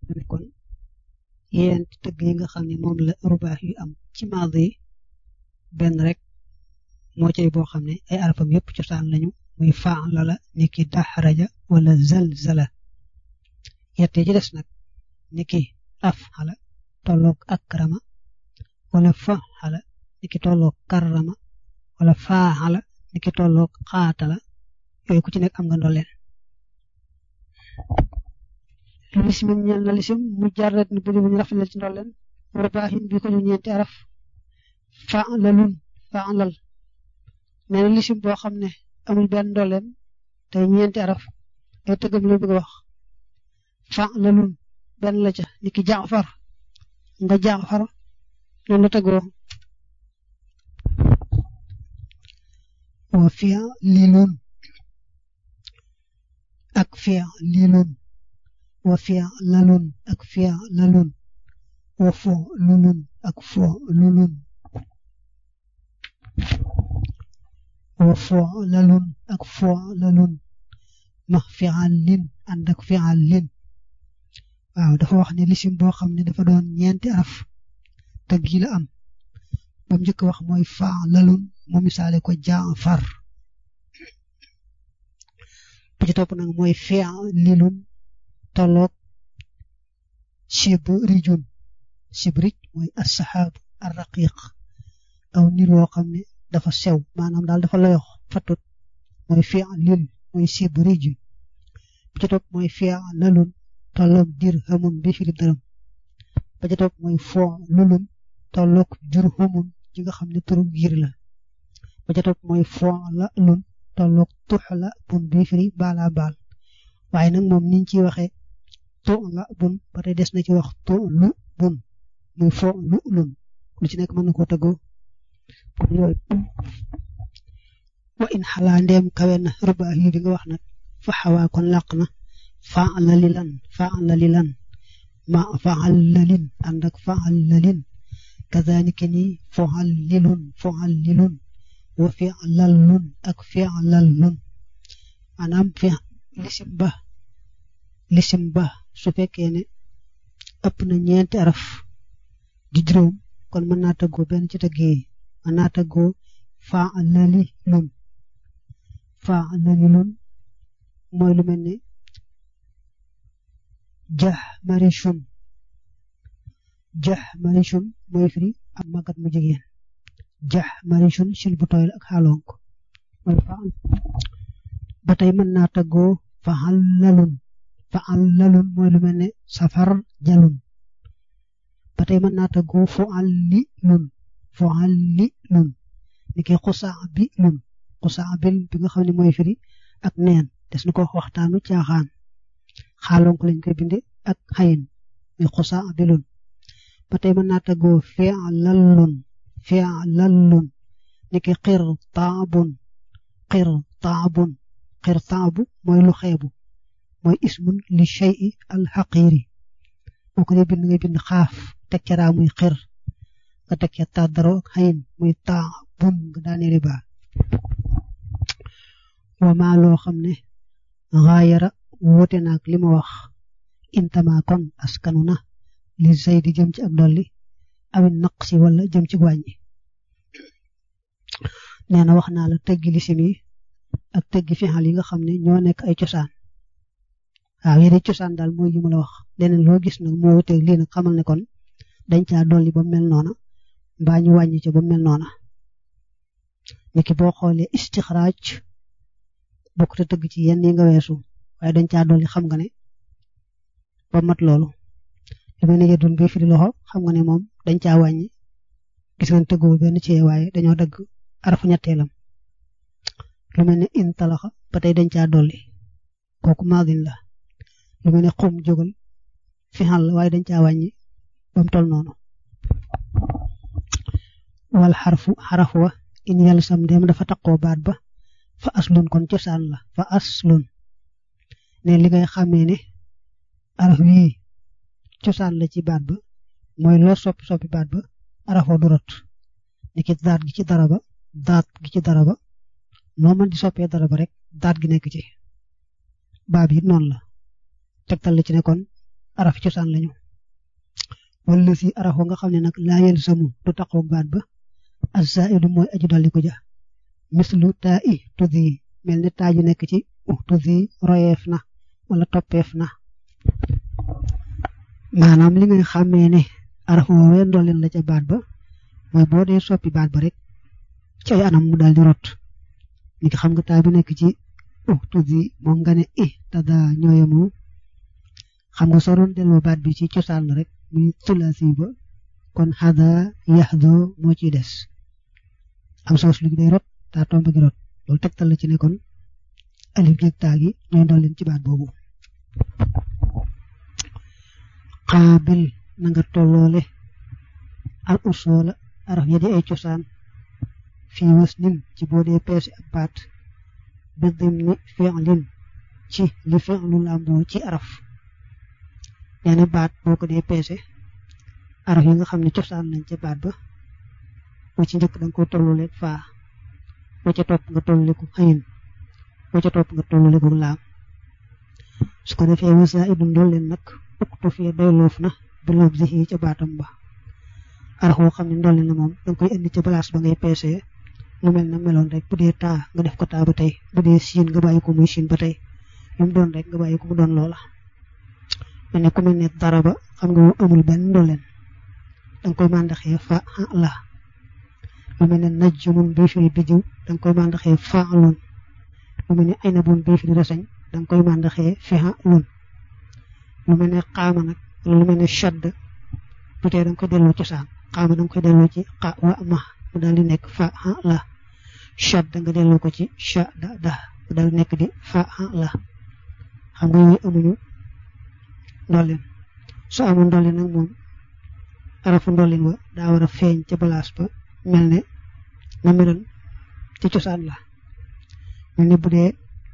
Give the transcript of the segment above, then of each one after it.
ne kon yent tëgg yi nga xam ne moom la rubaax yu am ci maadi benn rek moo cay boo xam ne ay arafam yëpp cosaan lañu muy faala la niki daxraja wala zalzala yette ci des nag niki afala tolloog akrama wala faala niki tolloog karrama wala faaxala niki tolloog xaatala yooyu ku ci nekk am nga ndolleen lisim ñeel na lisim mu jarrat ni budi bu ñu rafetal ci ndolleen rubaahin bi ko ñu ñeenti araf faalalun faalal nee na lisim boo xam ne amul benn ndolleen te ñeenti araf ay tëggam la bëgg a wax faalalun benn la ca niki jaafar nga jaafar noonu la tëggoo wa fi'lilun ak fi'lilun wa fi'lalun ak fi'lalun wa fu'lulun ak fu'lulun wa fu'lalun ak fu'lalun ma fi'alin ànd ak fi'alin waaw dafa wax ne lisim boo xam ne dafa doon ñeenti araf tëgg yi la am ba mu njëkk wax mooy fa'lalun mu misaale ko jaafar bu ci topp nag mooy fi'lilun tolloog shibrijun shibrij mooy as-saxaab ar-raqiq aw nit woo xam ne dafa sew maanaam daal dafa layox fatut mooy fi'lil mooy shibrij bu ci topp mooy fi'lalun tolloog dirhamun bi filib dërëm ba ci topp mooy fu'lulun tolloog jurhumun ji nga xam ne turu giir la ba ca topp mooy fu'lalun tolloog tuxla bun bi firi baala baal waaye nag moom niñ ciy waxee tu'la bun ba tey des na ci wax tu'lu bun muy fu'lulun lu ci nekk mën na koo tëggoo kon yooyu wa in xalaa ndeem kawe na rubaa yi bi nga wax nag fa xawaa kon làq na fa'lalilan fa'lalilan ma fa'lalin ànd ak fa'lalin kazaalika ni fu'allilun fu'allilun wa fi'lalun ak fi'lalun maanaam fi lisim ba lisim ba su fekkee ne ëpp na ñeenti araf di juróom kon mën naa tëggoo benn ci tëgg yi mën naa tëggoo fa'lalilun fa'lalilun mooy lu mel ne jahmarishun jahmarishun mooy firi am magat mu jigéen jax marishun sil bu tooy ak xaalonk mooy faal ba tey mën naa tëggoo fa'allalun fa'allalun mooy lu mel ne safar jalun ba tey mën naa tëggoo fu'allilun fu'allilun ni ki xusaa bi lun xusaa bil bi nga xam ne mooy firi ak neen des na ko waxtaanu caaxaan xaalonk lañ koy binde ak xayin muy xusaa bilun ba tey mën naa tëggoo fi'lallun fi'lallun niki qirtaabun qirtaabun qirtaabu mooy lu xeebu mooy ismun li shay'i al xaqiiri moo ko dee bind ngay bind xaaf teg ca raa muy xir nga teg ca tàddaro ak xayin muy taabun nga daane riba wa maa loo xam ne xaayara woote naag li ma wax intama kon askanu na li zaydi jëm ci ak dolli awin naqsi wala jëm ci wàññi nee na wax naa la tëggi lisim yi ak tëggi fixal yi nga xam ne ñoo nekk ay cosaan waaw yéen cosaan daal mooy yi ma la wax leneen loo gis nag moo wuteeg lii nag xamal ne kon dañ caa dolli ba mel noona mbaa ñu wàññi ca ba mel noona niki boo xoolee istixraaj bokk te tëgg ci yenn yi nga weesu waaye dañ caa dolli xam nga ne ba mat loolu li may ne yedun bi firi loxo xam nga ne moom dañ caa wàññi gis ngeen tëgguwul benn ci waaye dañoo dagg arafu ñetteelam lu mel ne in talaxa ba tey dañ caa dolli kooku maadin la lu mel ne xum jógal fi xal la waaye dañ caa wàññi ba mu toll noonu wal xarfu xaraf wa in yàlla sam dem dafa taqoo baat ba fa aslun kon cosaan la fa aslun ne li ngay xàmmee ne araf wii cosaan la ci baat ba mooy loo soppi soppi baat ba arafoo du rot ni ki daat gi ci dara ba daat gi ci dara ba noo mën di soppee dara ba rek daat gi nekk ci baab yi noonu la tegtal la ci ne kon araf cosaan lañu wala si araf wa nga xam ne nag laa yel samu du taqoog baat ba azaidu mooy aju dolli ko ja mislu taa i tudi mel ne taa ju nekk ci u tudi royeef na wala toppeef na maanaam li ngay xàmmee ne araf woowee ndolleen la ca baat ba mooy boo dee soppi baat ba rek ci ay anam mu daal di rot ni ki xam nga taa bi nekk ci u tudi moom nga ne i tada ñooyamoo xam nga soo doon delloo baat bi ci cosaan la rek muy tulaasi ba kon xada yaxdo moo ciy des am soos lu day rot taa tomb gi rot loolu tegtal la ci ne kon alif jeeg taa gi ñooy ndolleen ci baat boobu xaabil na nga tolloole al usoola araf ya di ay cosaan fii was nin ci boo dee peese ak baat bi dim ni fi'lin ci li fi'lu làmboo ci araf nee na baat boo ko dee peese araf yi nga xam ne cosaan nañ ca baat ba wa ci njëkk danga ko tollule faa wa ca topp nga tollule ko xayin wa ca topp nga tollule ko laam su ko defee wasa idun dool leen nag uktu fii doy loof na bi loob si ca baatam ba araf woo xam ne ndolli na moom danga koy indi ca balaas ba ngay peese lu mel na meloon rek bu dee taa nga def ko taa ba tey bu dee siin nga bàyyi ko muy siin ba tey lu mu doon rek nga bàyyi ko mu doon loola mel ne ku mel ne dara ba xam nga amul benn ndolleen danga koy màndaxee fa la lu mel ne najjumun bii firi bidiw danga koy màndaxee fa lun lu mel ne aynabun bii firi rasañ danga koy màndaxee fiha lun lu mel ne xaama nag lu mel ne shadd bu tee danga koy delloo cosaan xaama danga koy delloo ci xa wa ma mu daal di nekk fa la shadd nga delloo ko ci sha da da mu daal di nekk di fa la xam nga yooyu amuñu ndolleen su amul ndolleen nag moom arafu ndolleen wa daa war a feeñ ca balaas ba mel ne na meloon ci cosaan la mel ne bu dee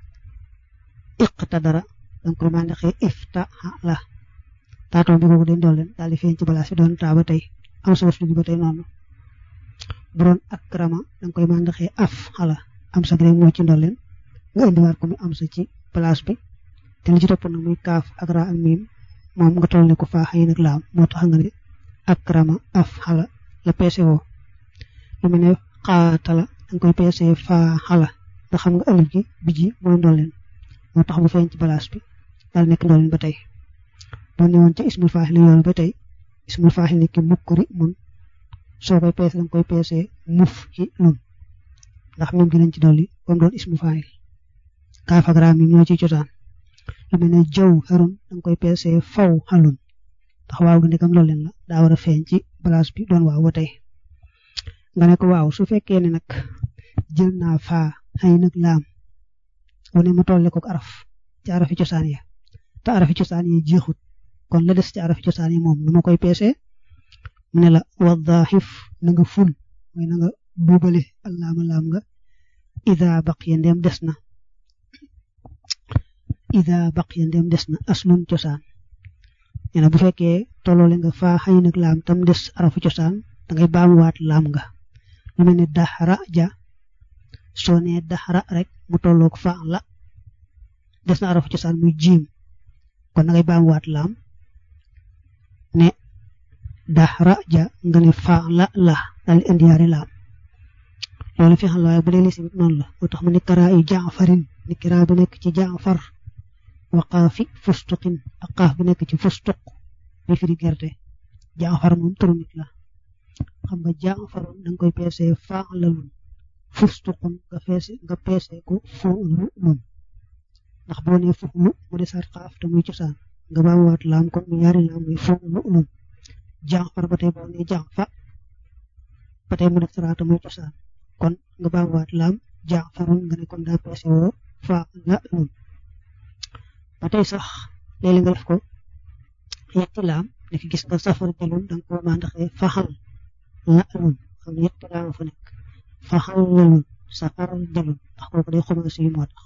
iqta dara danga koy màndaxee ifta la taatoom bi kooku dañ ndolleen daal di feeñ ci balaas bi doon taa ba tey am sa waslu bi ba tey noonu bu doon akrama danga koy màndaxee af xala am sa rek moo ci ndolleen nga indiwaat ko mu am sa ci balaas bi te li ci topp nag muy kaaf ak ra ak miim moom nga toll ne ko faa xëy nag laam moo tax nga ne akrama af xala la peese woo lu mel ne xaatala danga koy peese faa xala nga xam nga alif gi bi ji mooy ndolleen moo tax bu feeñ ci balaas bi daal nekk ndolleen ba tey boo ne woon ca ismul faaxil yoon ba tey ismul faaxil ni ki mukkuri mun soo koy peese danga koy peese muf ci lun ndax moom gi lañ ci dolli comme doon ismul faaxil kaaf ak ra miim ñoo ciy cosaan lu mel ne jaw xarun danga koy peese faw xalun ndax waaw gi ndekam loolu leen la daa war a feeñ ci place bi doon waaw ba tey nga ne ko waaw su fekkee ne nag jël naa faa xëy nag laam wane ma tolle ko araf ci arafi cosaan ya te arafi cosaan yi jeexut kon la des ci arafi cosaan yi moom nu ma koy peese mu ne la waddaxif na nga ful mooy na nga buubale allaama laam nga ida baqiya ndem des na ida baqiya ndem des na aslun cosaan nee na bu fekkee tolloole nga faa xëy nag laam tam des arafu cosaan da ngay baamuwaat laam nga lu mel ne daxra ja soo nee daxra rek mu tolloog fa la des na arafu cosaan muy jiim kon da ngay baamuwaat laam ne daxra ja nga ne fa la la daal di indi yaari laam loolu fi xam la waaye bu dee lisim noonu la moo tax mu ne karaa yu jaafarin ni kiraa bi nekk ci jaafar wa qaafi fustuqin ak qaaf bi nekk ci fustuq bi firi gerte jaafar moom turu nit la xam nga jaafarun da nga koy peese faalalun fustuqun nga peese nga peese ko fuulun ndax boo nee fuulu mu desaat qaaf te muy cosaan nga baamuwaat laam kon mu ñaari laam muy fuulun jaafar ba tey boo nee jaafa ba tey mu def saraata muy cosaan kon nga baamuwaat laam jaafarun nga ne kon daa peese woo faalalun ba tey sax léeg-léeg nga def ko yetti laam nekk gis nga safar jalun da nga ko mandaxee faxal la lun xam ne yetti laam fa nekk faxal la lun safar jalun ndax kooku day commencé yu moo tax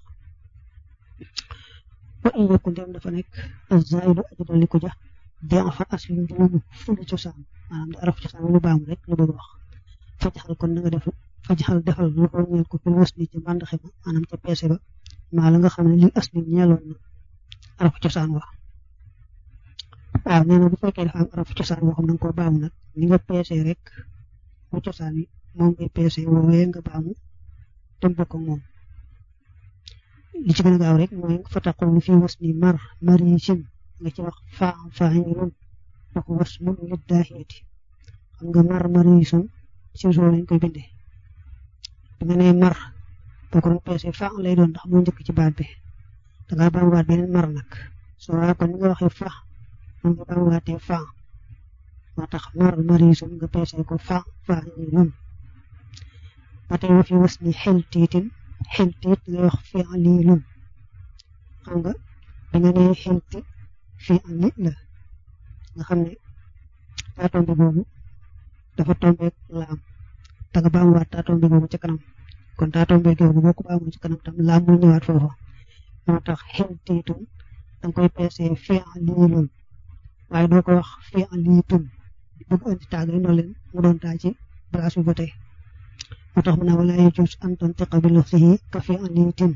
wa in yakun dem dafa nekk azaidu aji dolli ko ja den fa aslin di luñu fulu cosaan maanaam di araf cosaan lu baamu rek lu bëgg wax fajaxal kon na nga def fajaxal defal lu ko ñeel ko fil was ni ci mbandaxe ba maanaam ca peese ba maa la nga xam ne li aslin ñeeloon na arafu cosaan wa waaw nee na bu fekkee dafa am arafu cosaan boo xam ne nga koo baamu nag ni nga peese rek bu cosaan yi moom ngay peese woowee nga baamu te mu bokk ak moom li ci gën a gaaw rek mooy fa taqulu fi was ni mar marisin nga ci wax faa faa'ilun wax was mun lit daahiyati xam nga mar marisun si soo lañ koy bindee bi nga nee mar boo ko doon peese faa lay doon ndax moo njëkk ci baat bi da ngaa baamuwaat beneen mar nag soo waa kon ni nga waxee fa moom nga baamuwaatee faa moo tax mar marisun nga peese ko faa faa'ilun ba tey wa fi was ni xel tiitin xel tiit ngay wax fi'lilun xam nga bi nga nee xelti fi'li la nga xam ne taa tombe boobu dafa tombeek laam te nga baamuwaat taa tombe boobu ca kanam kon taa tombe boobu boo ko baamu ci kanam tam laam muy ñëwaat foofa moo tax xel tiitun danga koy peese fi'lilun waaye doo ko wax fi'litun bëgg andi taag yi noo leen mu doon taa ci bagaas bi ba tey moo tax mu ne wala yajuuz an tantiqa bi lafzihi ka fi'litin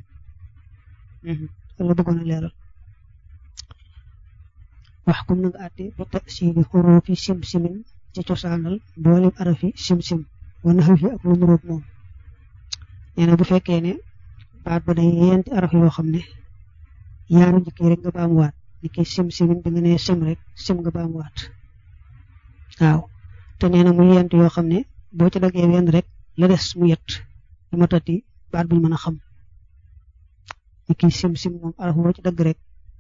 la bëggoon a leeral wax kum na nga àtte bi tasiili xuruufi sim-simin ci cosaanal mboolem arafi sim-sim wa naxwi ak lu muroog moom nee na bu fekkee ne baat ba day yenti araf yoo xam ne yaaru njëkk yi rek nga baamuwaat ni ki sim-simin bi nga nee sim rek sim nga baamuwaat waaw te nee na mu yent yoo xam ne boo ci daggee wenn rek la des mu yet du ma tati baat buñ mën a xam ni ki sim-sim moom araf boo ci dagg rek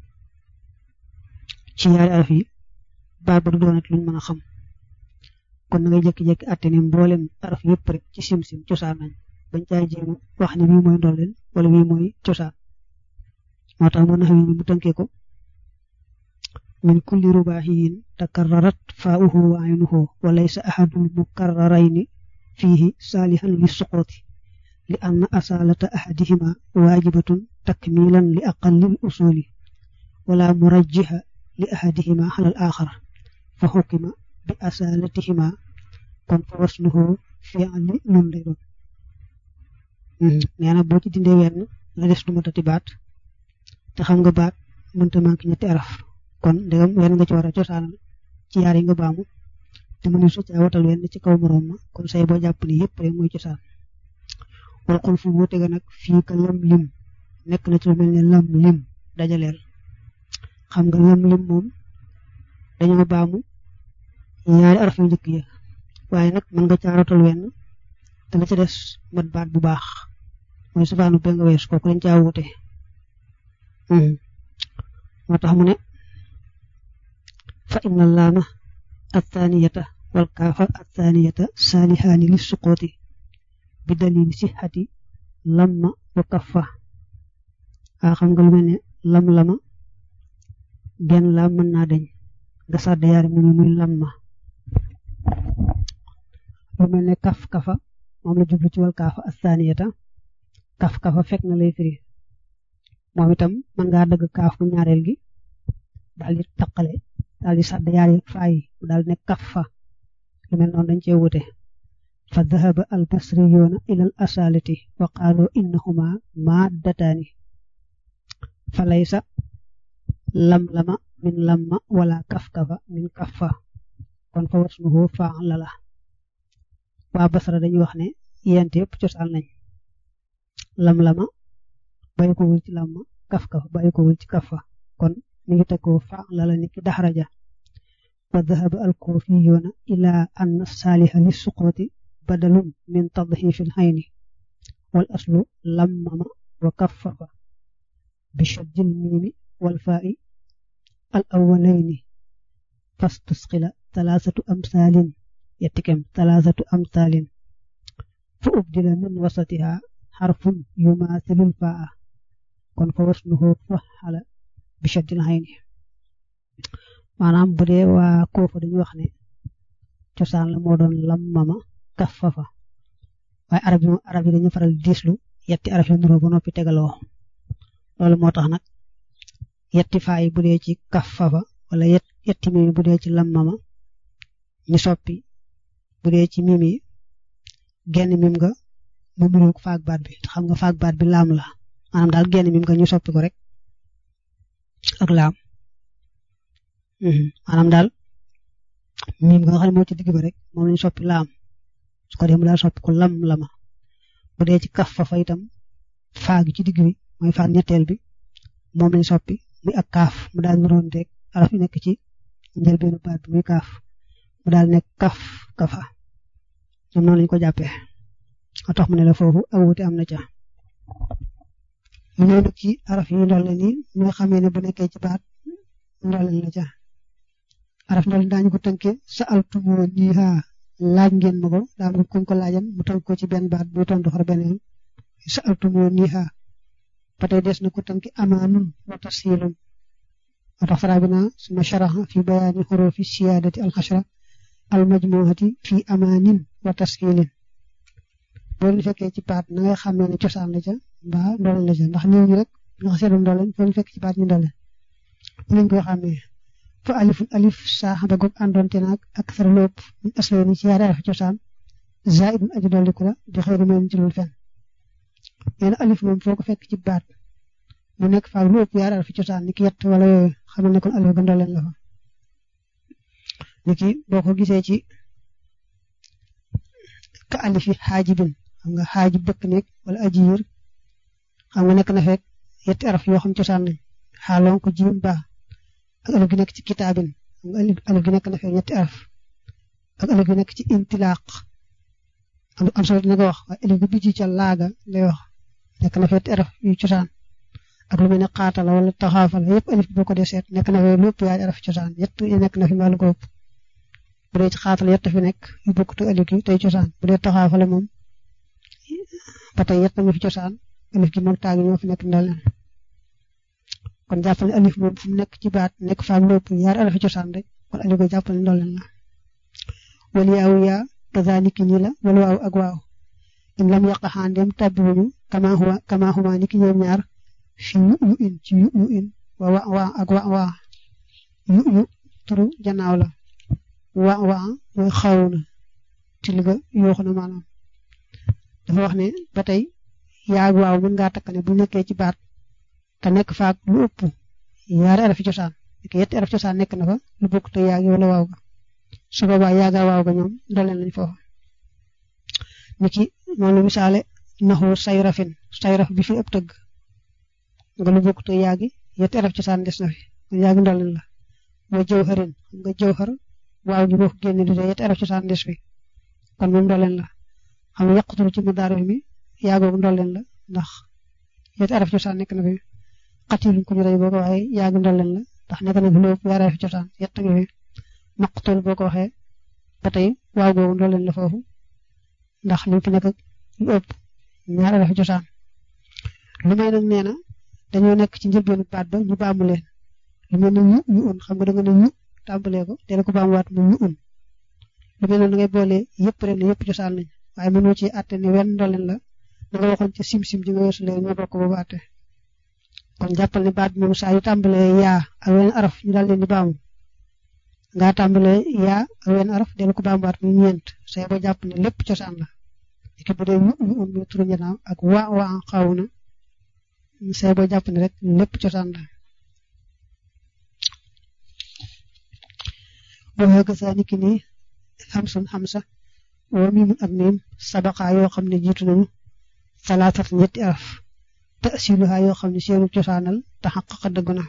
ci yaari araf yi baat ba du doonat luñ mën a xam kon na ngay jékki-jékki àtte ne mboolem araf yëpp rek ci sim-sim cosaan nañ bañ caay jéem wax ne bii mooy ndolleen wala bii mooy cosaan moo tax mu nax wi ni mu tënkee ko min kulli rubaahiyin takarrarat faa'uhu wa aynuhu wa laysa ahadul mukarrarayni fiihi saalihan li suqrati li anna asaalata ahadihima waajibatun takmilan li aqallil usuli wala murajjiha li ahadihima alal aaxar fa xukima bi asaalatihima kon fa wasluhu fi'li lun lay doon nee na boo ci dindee wenn la des du ma tati baat te xam nga baat mënta manqué ñetti araf kon ndegam wenn nga ci war a cosaanal ci yaar yi nga baamu te mënu su caa watal wenn ci kaw moroom ma kon say boo jàpp ni yëpp rek mooy cosaan wal xul fu wuute ga nag fii ka lam lim nekk na ci lu mel ne lam lim dajaleel xam nga lam lim moom dañoo baamu ñaari araf yu njëkk ya waaye nag mën nga caa watal wenn te la ca des mat baat bu baax mooy safaanu be nga wees kooku dañ caa wuute moo tax mu ne fa inna laama athaniyata wal kaafa athaniyata saalihaani li suqooti bi dalil sixati lamma wa kaffa waa xam nga lu mel ne lam lama genn laam mën naa deñ nga sàdd yaari mu muy lamma lu mel ne kaf kafa moom la jublu ci wal kaafa athaniyata kaf kafa fekk na lay firi moom itam mën ngaa dëgg kaaf bu ñaareel gi daal di taqale daal di sàdd yaari faay mu daal ne kaf fa lu mel noonu dañ cee wute fa dahaba al basriyuuna ila al asalati wa qaalu innahuma maaddataani fa laysa lam lama min lamma wala kaf kafa min kaffa kon fa wasnuhu faala la waa basra dañuy wax ne yent yëpp cosaan nañ lam lama bàyyi ko wul ci lamma kaf kafa bàyyi ko wul ci kafa kon mi ngi tekkoo faala la niki daxraja wa dahaba al kuufiyuuna ila anna saaliha li suqooti badalun min tadxiifil xayni wal aslu lammama wa kaffafa bi shaddil miimi wal faa'i al awwalayni fastusqila talaasatu amsaalin yettikem talaasatu amsaalin fa ubdila min wasatiha xarfun yumaasilul faa'a kon fa wasnuhu faxala bi shaddil xayni maanaam bu dee waa koofa dañu wax ne cosaan la moo doon lammama kaffafa waaye arab yi arab yi dañu faral diislu yetti araf yu nuroo ba noppi tegaloo loolu moo tax nag yetti faay bu dee ci kaffafa wala yetti mimi bu dee ci lammama ñu soppi bu dee ci mimi genn mim nga mu muroog faag baat bi te xam nga faag baat bi laam la maanaam daal genn mim nga ñu soppi ko rek ak laam maanaam daal miim nga xam ne moo ci digg ba rek moom lañ soppi laam su ko dee mu daal soppi ko lam lama bu dee ci kaf fa fa itam faa gi ci digg bi mooy faa ñetteel bi moom lañ soppi muy ak kaaf mu daal niroon rek araf yi nekk ci njëlbeenu baat bi muy kaaf mu daal nekk kaf kafa ñoom noonu lañ ko jàppee moo tax mu ne la foofu ak wuute am na ca ñu ñëw nag ci araf yi ndolle nii ñoo xamee ne bu nekkee ci baat ndolle la ca araf ndolle daañu ko tënkee sa altumoo nii haa laaj ngeen ma ko daa am kuñ ko laajan mu tënk ko ci benn baat buy tontu xar beneen sa altumoo nii haa ba tey des na ko tënki amaanun wa tasiilun moo tax faraa bi naa suma sharaxa fi bayaani xurufi siyaadati alxashra almajmuhati fi amaanin wa tasiilin boo leen fekkee ci baat na nga xamee ne cosaan la ca mbaa ndoleen la ca ndax néew ñi rek nga xam seetlu ndoleen foo leen fekk ci baat ñu ndoleen bu lañ koy xamee fa alifun alif saaxaba goog àndoonte naag ak sara lépp ñu aslee ni ci yaari araf cosaan zaidun aju dolliku la di xëy na meen ci loolu fenn nee na alif moom foo ko fekk ci baat mu nekk faak lu ëpp yaari araf cosaan ni ki yett wala yooyu xamal ne kon alif ga ndoleen la fa ni ki boo ko gisee ci ka alif yi xaajibin xam nga xaajib dëkk nekk wala ajiir xam nga nekk na fekk yetti araf yoo xam cosaan nañ xaaloon ko jiim baax ak alif gi nekk ci kitaabin xam nga alif gi nekk na fekk ñetti araf ak alif gi nekk ci intilaaq am solo dina ko wax waaye alif gi bijji ca laaga lay wax nekk na fekk araf yu cosaan ak lu mel ne xaatala wala taxaafala yëpp alif boo ko dee seet nekk na fekk lépp yaay araf cosaan yett yi nekk na fi mbaalu ko ëpp bu dee ci xaatala yett fi nekk yu bokkut alif gi tey cosaan bu dee taxaafala moom ba tey yett nga fi cosaan alif gi moom taagi ñoo fi nekk ndoleen kon jàppal ne alif moom fu mu nekk ci baat nekk faak lépp yaari alif cosaan rek kon alif ko jàppal ne ndoleen la wal yaawu yaa kazaliki nii la wal waaw ak waaw in lam yaqaxaan dem tabbiwuñu kama huwa kama huma ni ki ñoom ñaar fi yu yu in ci yu yu in wa wa waa ak wa waa yu yu turu janaaw la wa waa mooy xaw na tilga yooxu na maanaam dafa wax ne ba tey yaag waaw mën ngaa takk ne bu nekkee ci baat te nekk faak lu ëpp yaari arafi cosaan nekk yetti arafi cosaan nekk na fa lu bokk te yaag wala waaw ga su boobaa yaaga waaw ga ñoom ndoleen lañ foofu niki moom la misaale naxu sayrafin sayraf bi fi ëpp tëgg nga lu bokk te yaagi yetti arafi cosaan des na fi kon yaagi ndoleen la wa jawharin xam nga jawhar waaw gi boo ko génne di yetti arafi cosaan des fi kon moom ndoleen la xam nga yàqutul ci madaaro mi yaagoogu ndolleen la ndax yetti araf cosaan nekk na fi xatiluñ ko ñu rey boo ko waxee yaagi ndolleen la ndax nekk na fi lu ëpp yaari araf cosaan yett nga fi maqtul boo ko waxee ba tey waaw googu ndolleen la foofu ndax li fi nekk lu ëpp ñaari araf cosaan lu may nag nee na dañoo nekk ci njëlbeenu baat ba ñu baamu leen lu mel ne ñu ñu un xam nga da nga ne ñu tàmbalee ko te la ko baamuwaat mu ñu un lu mel noonu da ngay boole yëpp rek ne yëpp cosaan lañ waaye mënoo ci àtte ne wenn ndoleen la da nga waxoon ca sim-sim ji nga weesu léegi ñoo bokk boobu àtte kon jàppal ne baat bi moom saa yu tàmbalee yaa ak wenn araf ñu daal leen di baamu ngaa tàmbalee yaa ak wenn araf dellu ko baamuwaat muy ñeent say ba jàpp ne lépp cosaan la ki bu dee ñu ñu um muy turu njanaaw ak waa waa xaw na say ba jàpp ne rek lépp cosaan la boo xeega saa niki nii xamsun xamsa wa miimun ak miim sabaqa yoo xam ne jiitu nañu salaatat ñetti araf tasiluha yoo xam ne seenu cosaanal taxaqaqa dëgg na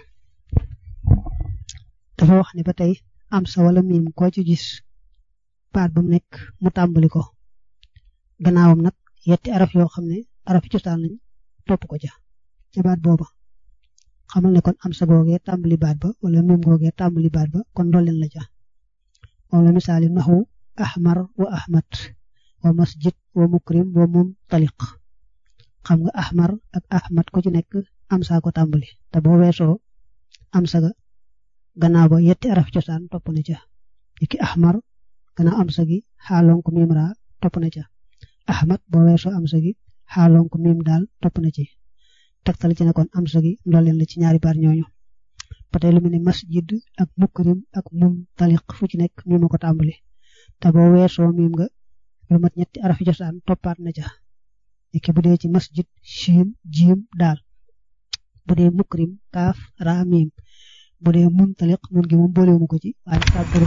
dafa wax ne ba tey am sa wala miim koo ci gis baat ba mu nekk mu tàmbali ko gannaawam nag yetti araf yoo xam ne araf cosaan lañ topp ko ca ca baat booba xamal ne kon am sa googee tàmbali baat ba wala miim googee tàmbali baat ba kon ndolleen la ca moom la misaali naxu ahmar wa ahmad wa masjid wa mukrim wa mumtaliq xam nga ahmar ak ahmad ku ci nekk am saa ko tàmbali te boo weesoo am sa ga gannaaw ba yetti araf cosaan topp na ca niki ahmar gannaaw am sa gi xaaloon ko miim raa topp na ca ahmad boo weesoo am sa gi xaaloon ko miim daal topp na ci tegtal ci ne kon am sa gi ndolleen la ci ñaari baat ñooñu ba tey lu mel ne masjid ak mukrim ak mumtaliq fu ci nekk miima ko tàmbali te boo weesoo miim nga lu mat ñetti arafi cosaan toppaat na ca niki bu dee ci masjid shiim jiim daal bu dee mukrim kaaf raa miim bu dee muntaliq nun gi moom boolewuma ko ci waaye taa bëri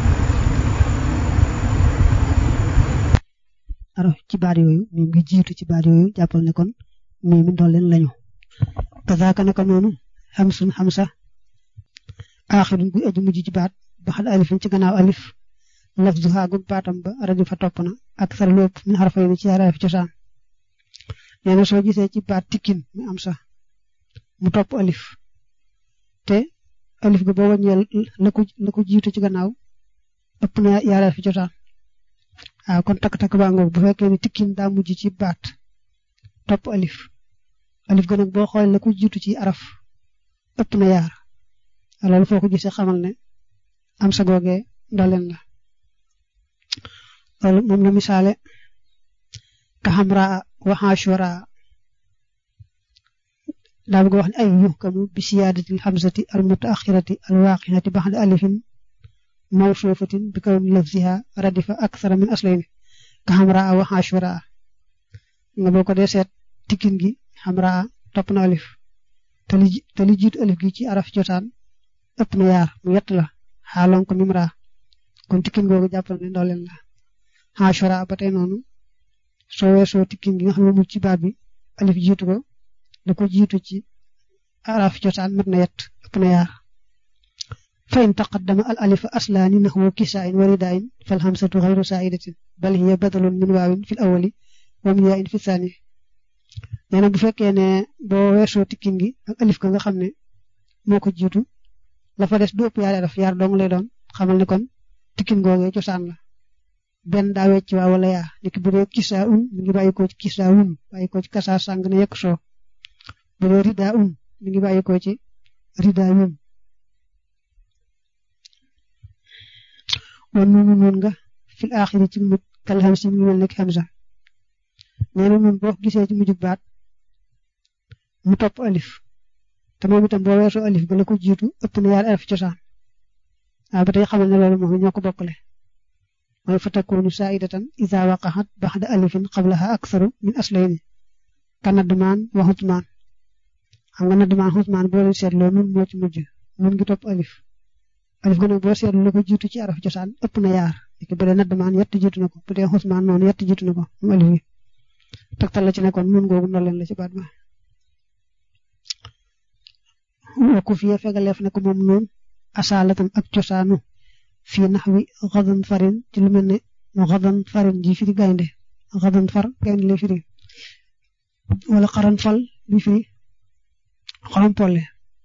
araf ci baat yooyu mim ngi jiitu ci baat yooyu jàppal ne kon mii mi doon leen lañu kazaaka naka noonu xamsun xamsa aaxirun bu aju mujj ci baat ba xal alifin ci gannaaw alif lafzuha gu baatam ba rajo fa topp na ak sar lépp min xarfay ni ci arafi cosaan nee na soo gisee ci baat tikkin mi am sax mu topp alif te alif ga boo wàññee la ko la ko jiitu ci gannaaw ëpp na yaareel fi cosaan waaw kon takk-takk baa ngoog bu fekkee ni tikkin daa mujj ci baat topp alif alif ga nag boo xoolee la ko jiitu ci araf ëpp na yaar loolu foo ko gisee xamal ne am sa googee ndoleen la loolu moom la misaale ka xamraa wa xaashuraa daa bëgg wax ne ay yuhkamu bi siyaadati alxamsati almutaaxirati alwaaqixati baxda alifin mawsuufatin bi kawni lafziha radifa aksara min aslayni ka xamraa wa xaashuraa nga boo ko dee seet tikkin gi xamraa topp na alif te li te li jiitu alif gi ci araf cosaan ëpp na yaar mu yett la xaaloon ko mimraa kon tikkin googu jàppal ne ndooleen la xaashuraa ba tey noonu soo weesoo tikkin gi nga xam ne mu ci baat bi alif jiitu ko da ko jiitu ci araf cosaan mat na yett ëpp na yaar fa in taqaddama al alifa aslaani naxwu kisaayin wa ridaayin fal hamsatu xayru saa'idatin bal hiya badalun min waawin fil awwali wa min yaayin fi saani nee na bu fekkee ne boo weesoo tikkin gi ak alif ka nga xam ne moo ko jiitu la fa des du ëpp yaari araf yaar dong lay doon xamal ne kon tikkin googee cosaan la benn daa wecc waa wala yaa niki bu dee kisaa un mi ngi bàyyi ko ci kisaa un bàyyi ko ci kasaa sàng ne yekk soo bu dee ridaa un mi ngi bàyyi ko ci ridaa un wan noonu noonu nga fil aaxiri ci mujj kal xam si mi ngi mel nekk hamza nee na noonu boo gisee ci mujjug baat mu topp alif te moom itam boo weesoo alif ba la ko jiitu ëpp na yaari araf cosaan waaw ba tey xamal ne loolu moom ñoo ko bokkale mooy fa takunu saidatan ida waqaxat baxda alifin qablaha aktharu min aslayni ka nadmaan wa xutmaan xam nga nadmaan xutmaan boo leen seetloo nun moo ci mujj nun ngi topp alif alif ga nag boo seetlu la ko jiitu ci araf cosaan ëpp na yaar léegi bu dee nadmaan yett jiitu na ko bu dee xutmaan noonu yett jiitu na ko mu alif gi tegtal la ci nekkoon nun googu ndoleen la ci baat ba wakku fiye fegaleef na ko moom noon asaalatan ak cosaanu fii nax wi xadan farin ci lu mel ne xadan farin ji firi gaynde xadan far gaynde lay firi wala xaran fal bi firi xorom polle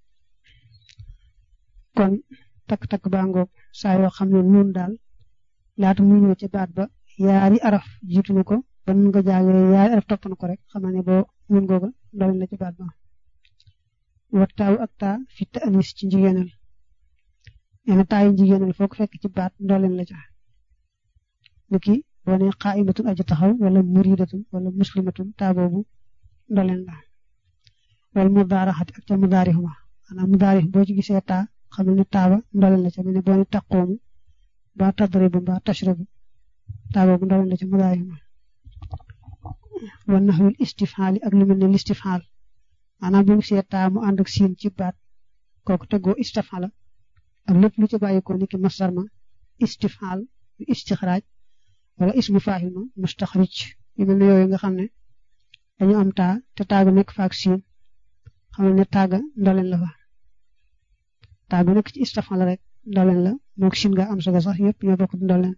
kon takk-takk baa ngoog saa yoo xam ne noonu daal laata muy ñëw ca baat ba yaari araf jiitu na ko ba nun nga jaagee yaari araf topp na ko rek xamal ne boo nun googa doole na ca baat ba wa taaw ak taa fi ta anis ci njigéenal nee na taayu njigéenal foo ko fekk ci baat ndooleen la ca niki boo ne qaa'imatun aji taxaw wala muridatun wala muslimatun taa boobu ndooleen la wala mudaaraxati ak ca mudaarixuma maanaam mudaarix boo ci gisee taa xamal ne taa ba ndooleen la ca mel ne boo ne taqoomu ba tadribu ba tashrabu taa boobu ndooleen la ca mudaarixuma wa naxwil istifhaali ak lu mel ne listifhaal maanaam bu ñu gisee taa mu ànd ak siin ci baat kooku tegoo istafala ak lépp lu ci bàyyikoo niki masdar ma istifal istixraaj wala ismu faahil ma mustaxrij yu mel ne yooyu nga xam ne dañu am taa te taaga nekk faak siin xamal ne taaga ndoleen la fa taaga nekk ci istafala rek ndoleen la moog siin nga am saga sax yëpp ñoo bokk ndoleen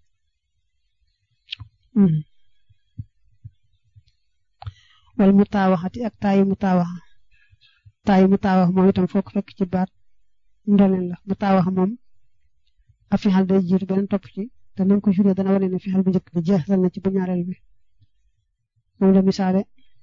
wala mu taawaxati ak taayi mu taawaxa taayi mu taawax moom itam foo ko fekk ci baat ndoleen la mu taawax moom a fixal day jiitu beneen topp ci te nañ ko juree dana wane ne fixal bu njëkk bi jeexal na ci bu ñaareel bi moom la misaale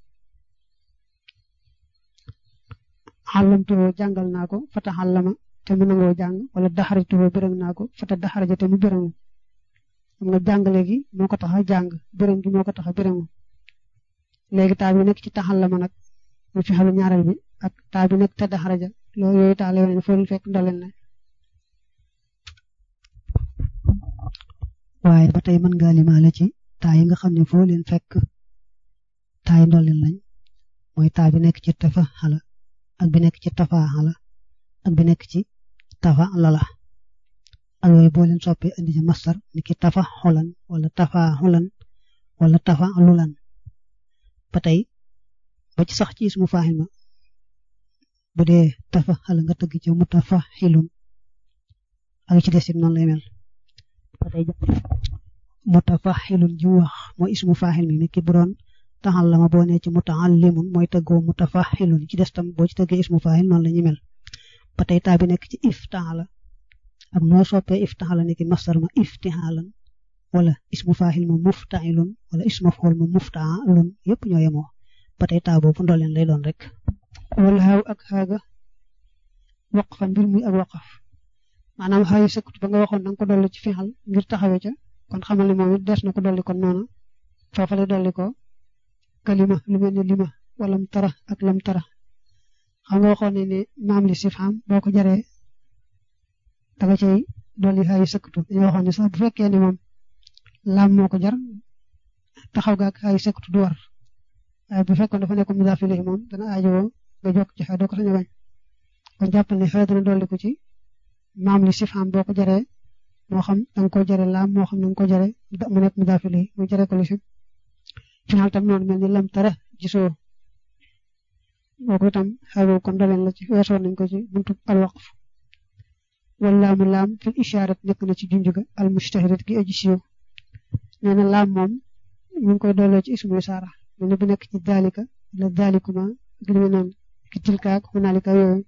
xàllamtuwoo jàngal naa ko fata xàllama te mu nangoo jàng wala daxarituwoo bërëng naa ko fata daxaraja te mu bërëngu xam nga jàngale gi moo ko tax a jàng bërëng gi moo ko tax a bërëngu léegi taa bi nekk ci taxallama nag mu fixalu ñaareel bi ak taa bi nekk te daxaraja loolu yooyu taal yoo ne foo leen fekk ndoleen la waaye ba tey mën ngaa limaale ci taa yi nga xam ne foo leen fekk taa yi ndoleen lañ mooy taa bi nekk ci tafa xala ak bi nekk ci tafa xala ak bi nekk ci tafa lala al yooyu boo leen soppee indi ci masdar ni ki tafa xulan wala tafa xulan wala tafa lulan ba tey ba ci sax ci ismu faaxil ma bu dee tafa xala nga tëgg ci mutafa xilun ak ci des it noonu lay mel ba tey mutafa xilun ji wax mooy ismu faaxil mi ni ki bu doon taxal la ma boo nee ci mutaallimun mooy tëggoo mutafa xilun ci des tam boo ci tëggee ismu faaxil noonu la ñu mel ba tey taa bi nekk ci iftaala ak noo soppee iftaala ni ki masdar ma iftihaalan wala ismu faaxil ma muftailun wala ismu maf'ul ma muftaalun yëpp ñoo yemoo ba tey taa boobu ndooleen lay doon rek wala xaaw ak xaaga waqfan mbir muy ak waqaf maanaam xaayu sëkkut ba nga waxoon da nga ko dolli ci fixal ngir taxawee ca kon xamal ne moom it des na ko dolli kon noonu foofa lay dolli ko kalima lu mel ne lima wala mu tara ak lam tara xam nga waxoon ne ne maam li sif xam boo ko jaree danga cay dolli xaayu sëkkatu dañoo waxoon ne sax bu fekkee ne moom laam moo ko jar taxaw ga ak xaayu sëkkatu du war waaye bu fekkoon dafa nekk mudaaf ilayhi moom dana aajowoo nga jokk ci xay doo ko sañ a bañ kon jàppal ne xëy dana dolli ko ci maam li sif xam boo ko jaree moo xam danga ko jaree laam moo xam danga ko jaree mu nekk mudaaf ilayhi mu jaree ko li si final tam noonu mel ni lam tara gisoo boobu itam xëy kon doleen la ci weesoon nañ ko ci buntu alwaqf wala laamu laam fil ishaarat nekk na ci junj ga al mustahirat gi aji siiw nee na laam moom ñu ngi koy dooloo ci ismu isaara mel ni bu nekk ci daalika la daalikuma ak li noonu ki tilka ak hunaalika yooyu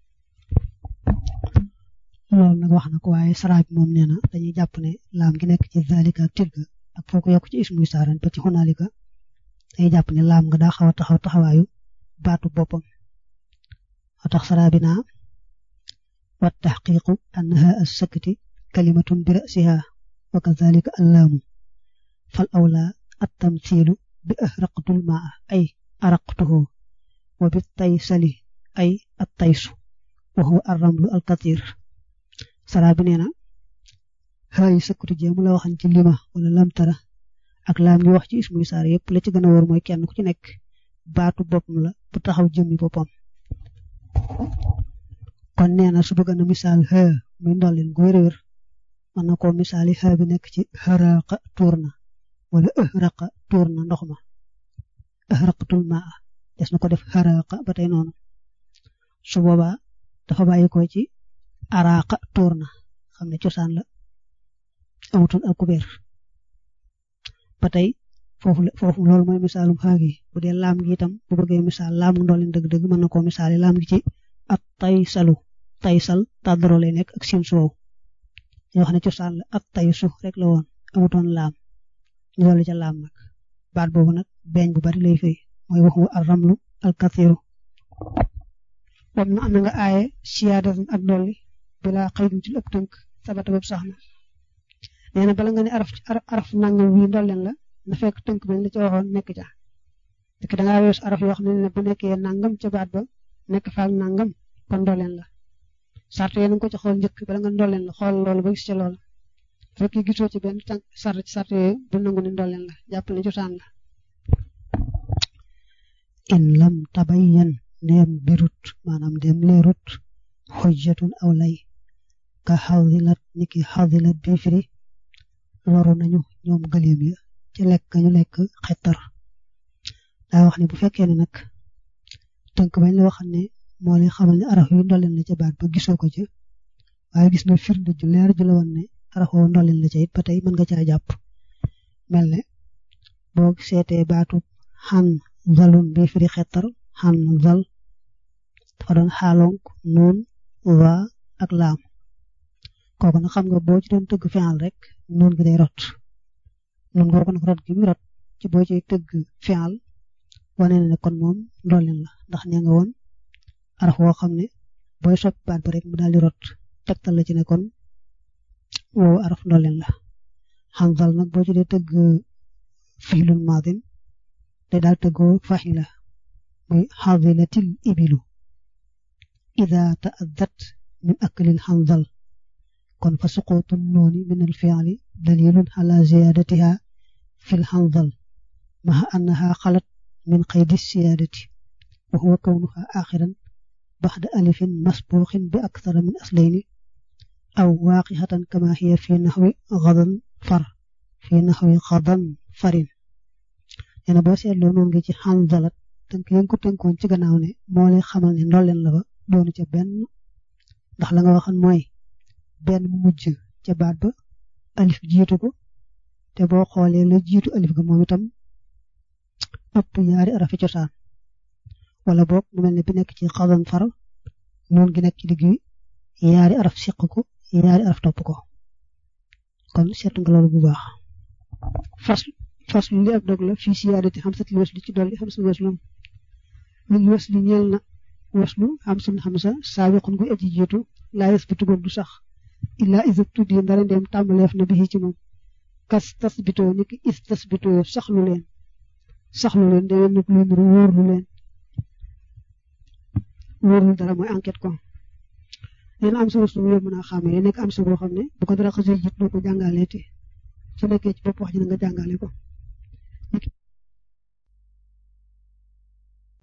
loolu nag wax na ko waaye saraab moom nee na dañuy jàpp ne laam gi nekk ci daalika ak tilka ak foo ko yokk ci ismu isaara ba ci hunaalika dañuy jàpp ne laam nga daa xaw a taxaw taxawaayu baatu boppam moo tax saraabi naa wa taxqiqu annaha as-sakti kalimatun bi ra'siha wa kadhalika allaamu fal awla at-tamthilu bi ahraqtul maa ay araqtuhu wa bi taysali ay at-taysu wa huwa ar-ramlu al-kathir saraabi nee na xaayi sëkkatu jéemu la waxan ci lima wala lamtara ak laam ngi wax ci ismu isaar yëpp la ci gën a wóor mooy kenn ku ci nekk baatu boppam la bu taxaw jëmmi boppam kon nee na su bëgg na misaal xë muy ndollin gu wér-wér mën na koo misaali xë bi nekk ci xaraqa tuur na wala ëhraqa tuur na ndox ma ëhraqatul maa des na ko def xaraqa ba tey noonu su boobaa dafa bàyyi ko ci araqa tuur na xam ne cosaan la amatul ak kubéer ba tey foofu foofu loolu mooy misaalum xaagi bu dee laam gi itam bu bëggee misaal laam ndoolin dëgg-dëgg mën na koo misaali laam gi ci at taysalu taysal tàddaro lay nekk ak sin soow yoo xam ne cosaan la at taysu rek la woon amutoon laam ñu dolli ca laam nag baat boobu nag beeñ bu bari lay fay mooy waxu ar ramlu al kathiru wam na am na nga aaye siyaadatan ak dolli bila xëydum ci ëpp tënk sabata bépp sax na nee na bala nga ne araf araf nangam wi ndolleen la na fekk tënk bañ la ca waxoon nekk ca dëkk da ngaa weesu araf yoo xam ne bu nekkee nangam ca baat ba nekk faak nangam kon ndolleen la sart yéen nga ko ci xool njëkk bala nga ndolleen la xool loolu ba gis ca loola fekk gisoo ci benn tànk sart ci sart yooyu bu nangu ne ndolleen la jàpp ne cosaan la in lam tabayyan ndeem birut maanaam ndeem leerut xujjatun aw lay ka xawdilat niki xawdilat bi firi waru nañu ñoom gëléem ya ci lekk ñu lekk xettar daa wax ne bu fekkee ne nag tënk bañ la waxal ne moo lay xamal ne araf yu ndolleen la ca baat ba gisoo ko ca waaye gis na firnde ju leer ju la woon ne araf woo ndolleen la ca it ba tey mën nga caa jàpp mel ne boo seetee baatu xan zalun bi firi xettar xan zal dafa doon xaalonk nuun wa ak laam kooku nag xam nga boo ci doon tëgg fi'al rek noon gi day rot noon nga ko nag rot gi muy rot ci boo ci tëgg fi'al wane na ne kon moom ndolleen la ndax nee nga woon araf woo xam ne booy soppi baat ba rek mu daal di rot tegtal la ci ne kon woowu araf ndolleen la xanzal nag boo ci dee tëgg fiilul maadin day daal tëggoo faxila muy xadilatil ibilu ida taaddat min aklil xanzal kon fa suquutu nooni min alfiali dalilun ala ziyadatiha fi lxanzal maha annaha xalat min qaydi siyaadati wa huwa kawnuha axiran baxda alifin masbuuxin bi akthara min aslayni aw waaqixatan kama hiya fi naxwi xadan far fi naxwi xadan farin yéen boo seetloo noonu ngi ci xanzalat tënk yéen ko tënkoon ci gannaaw ne moo lay xamal ne ndolleen la ba doonu ca benn ndax la nga waxoon mooy benn mu mujj ca baat ba alif jiitu ko te boo xoolee la jiitu alif ga moom itam ëpp yaari arafi cosaan wala boog mu mel ne bi nekk ci xadan far noonu gi nekk ci digg yaari araf siq ko yaari araf topp ko kon seet nga loolu bu baax fas fas li ab dog la fii siyaadati xamsatil wasli ci dolli xamsatil waslum min wasli ñeel na waslu xamsun xamsa saabiqun gu aji jiitu laa yasbitu goog du sax illaa isa tuddi ndara ndeem tàmbaleef na bi ci moom kas tasbitoo ni ki is tasbitoo saxlu leen saxlu leen da ngeen nag luy nuru wóorlu leen wóorlu dara mooy enquête ko leen am sa waslu yow mën a xàmmee nekk am sa boo xam ne bu ko dara xasee jiit doo ko jàngaleeti su nekkee ci bopp wax ji na nga jàngale ko